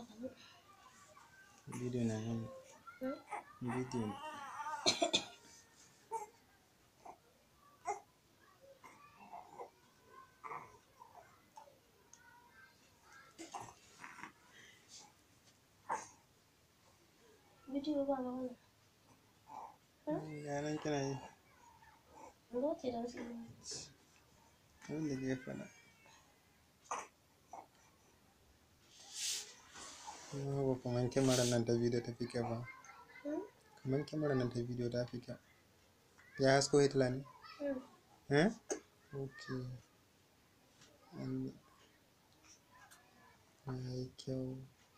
ka zo. bidiyo na nan bidiyo ne Bidiyo ba magana. ga nan kina yi Lokaci da wasu abin da ke faɗa Yawwa kamar kyamarar nan ta bidiyo ta fi kyau ba kamar kyamarar nan ta bidiyo ta fi kyau ya hasko hitler ne eh ok An- ya yi kyau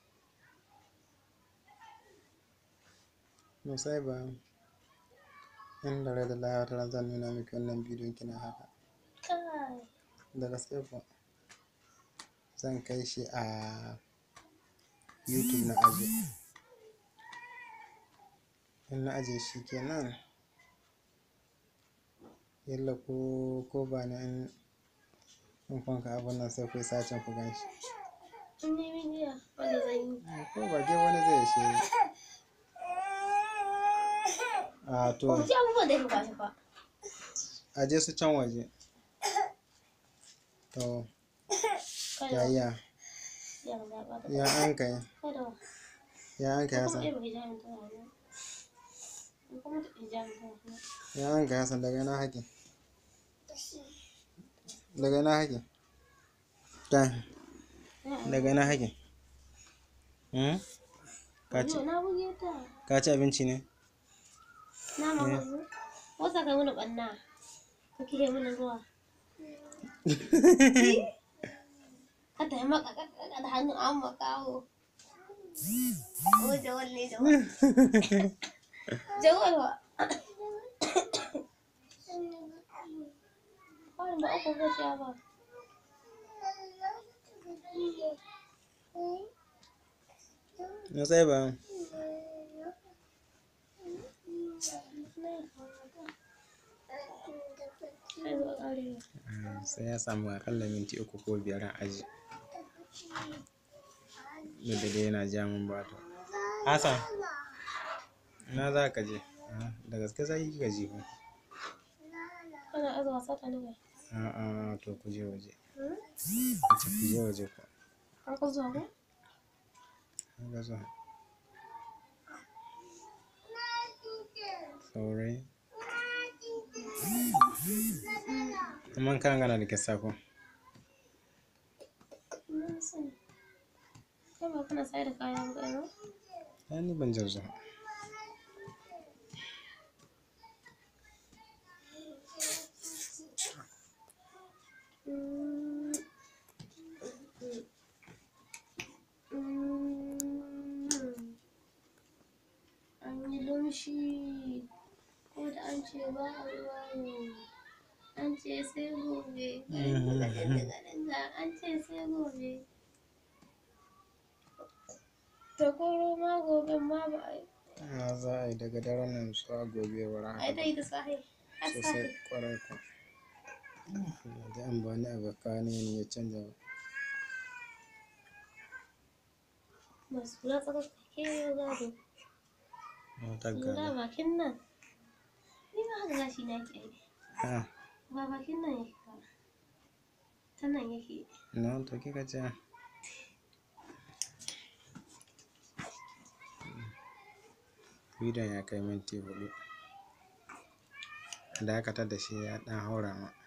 musai ba in da rai da lawa ta zan nuna miki wannan bidiyon kina haka Kai. da gaske kuwa zan kai shi a youtube na aje in na aje shi kenan yalla ko ko ba ni in in kwanka abin nan sai ku yi sacin ku gan shi In yi bidiyo wanda zan yi. ko ba ke wani zai shi a to Ba ku ci abubuwan da ya ba shi ba. aje su can waje to Kada. yaya Ya ga ba ta. ya an kai Kada. ya an kai Kuma hasan ɗaya ba hijabin tana nan. In kuma ta hijabin tana nan. ya an kai hasan daga ina hake daga ina hake ta daga ina hake hmm? ka ci Yau na buge ta. ka ci abinci ne Na ma wasu. Wasu ka mana ɓanna. Ka kire mana ruwa. Ka ta yi maka kakaka da hannu an makawo. O jawal ne jawal. Jawal wa. Kawai ba uku ko siya ba. na sai ba Sai ba ƙarewa. Ah, sai ya samu akalla minti uku ko biyar a aji da da dai yana ja min bato hasan ina za ka je Ah, da gaske za ki gaji ba Kana aza wasa ta nawa. a'a to ku je waje Hmm? ku ce ku je waje ku An ka zuwa ko? An ga zuwa saurayi amma kan gana da kisa ko Na sani. Kai ba kana sayar da kaya ba kai ba? ai ni ban jin zuwa Mm. Mm. An yi lumshi ko da an ce ba a ruwa yau. An ce sai gobe. Gaɗin-gaɗin-gaɗin-ga, An ce sai gobe. Ta koro ma gobe ma ba a yi. a za a yi daga daren nan zuwa gobe wa A yi ta yi da sahi. Har sosai sahi. kwarai ko da an bani abu kane ne ya canza ba Masu kula tsakakke yau gado. wata Lura gada bakin nan. Ni ma haka gashi na ke yi. ah Ba bakin nan yake ba. Ta nan yake. na to kika ce bidiyon ya kai minti hudu dakatar da shi ya dan haura ma